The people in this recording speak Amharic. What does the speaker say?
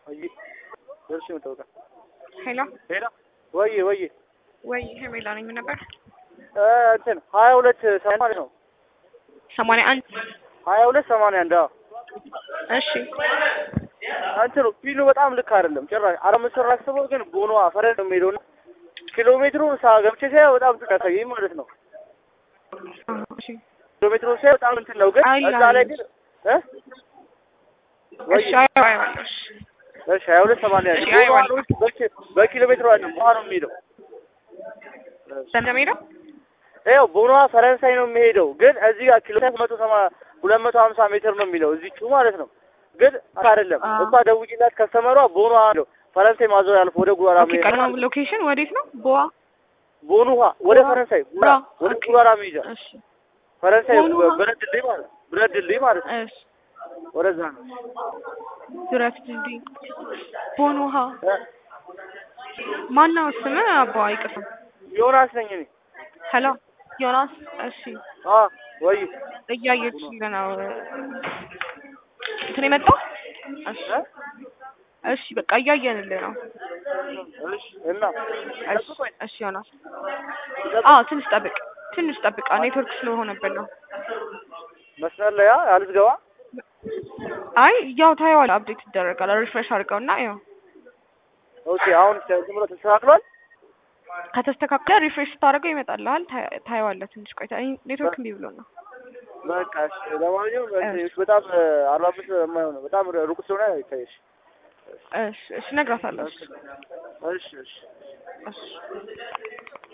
ወይ ደርሽ የምታውቃ ሄሎ ሄሎ ወይ ወይ ወይ ሄሜላ ነኝ። ምን ነበር? እንትን ሀያ ሁለት ሰማንያ ነው ሰማንያ አንድ ሀያ ሁለት ሰማንያ አንድ አዎ እሺ እንትኑ ፒኑ በጣም ልክ አይደለም ጭራሽ አረ ምስር አስበው ግን ቦኖ ፈረን ነው የሚሄደው እና ኪሎ ሜትሩን ሳ ገብቼ ሳየው በጣም እንትን ያሳየኝ ማለት ነው እሺ ኪሎ ሜትሩን ሳየው በጣም እንትን ነው ግን አይ እዛ ላይ ግን እ ወይ እሺ አይዋለሽ እሺ ሀያ ሁለት ሰማንያ አንድ እሺ፣ ቦኖ አይዋለሁ። አሁን በኪ- በኪሎ ሜትሩ አይደለም ውሃ ነው የሚሄደው እንደሚሄደው ይኸው ቦኖ ፈረንሳይ ነው የሚሄደው ግን እዚህ ጋር ኪሎ ሜትር መቶ ሰማ ሁለት መቶ ሀምሳ ሜትር ነው የሚለው እዚቹ ማለት ነው ግን አይደለም አዎ። እሷ ደውዬላት ከስተመሯ ቦኖ አለው ፈረንሳይ ማዞር ያልፍ ወደ ጉራራ ኦኬ መሄድ ቀድሞ ሎኬሽን ወዴት ነው? ቦዋ ቦኑ ውሃ ወደ ጉራ- ፈረንሳይ ጉራ ጉራ፣ ወደ ኦኬ። ጉራራ መሄጃ እሺ ፈረንሳይ ቦኑ ውሃ? ብረት ድልድይ ማለት ብረት ድልድይ ማለት ነው እሺ ወደዛ ነው ዙረት ድልድይ ቦን ውሃ እ? ማነው ስም? አባ ይቅርታ። ዮናስ ነኝ እኔ ሄሎ ዮናስ። እሺ አ ወይ እያየችልህ ነው እንትን የመጣው እሺ እ? እሺ በቃ እያየንልህ ነው። እሺ እና እሺ እሺ ዮናስ አዎ ትንሽ ጠብቅ ትንሽ ጠብቃ ኔትወርክ ስለሆነብን ነው። መስመር ላይ አ አልዝገባ አይ ያው ታየዋለህ አፕዴት ይደረጋል። ሪፍሬሽ አድርገውና ያው ኦኬ አሁን ዝም ብሎ ተስተካክሏል ከተስተካከለ ሪፍሬሽ ስታደርገው ይመጣልሃል። ታየ- ታየዋለህ ትንሽ ቆይታ። እኔ ኔትወርክ እምቢ ብሎ ነው። በቃ እሺ ለማንኛውም እሺ በጣም አርባ አምስት የማይሆን በጣም ሩቅ ስለሆነ ይታየሽ እሺ እሺ እነግራታለሁ። እሺ እሺ እሺ እሺ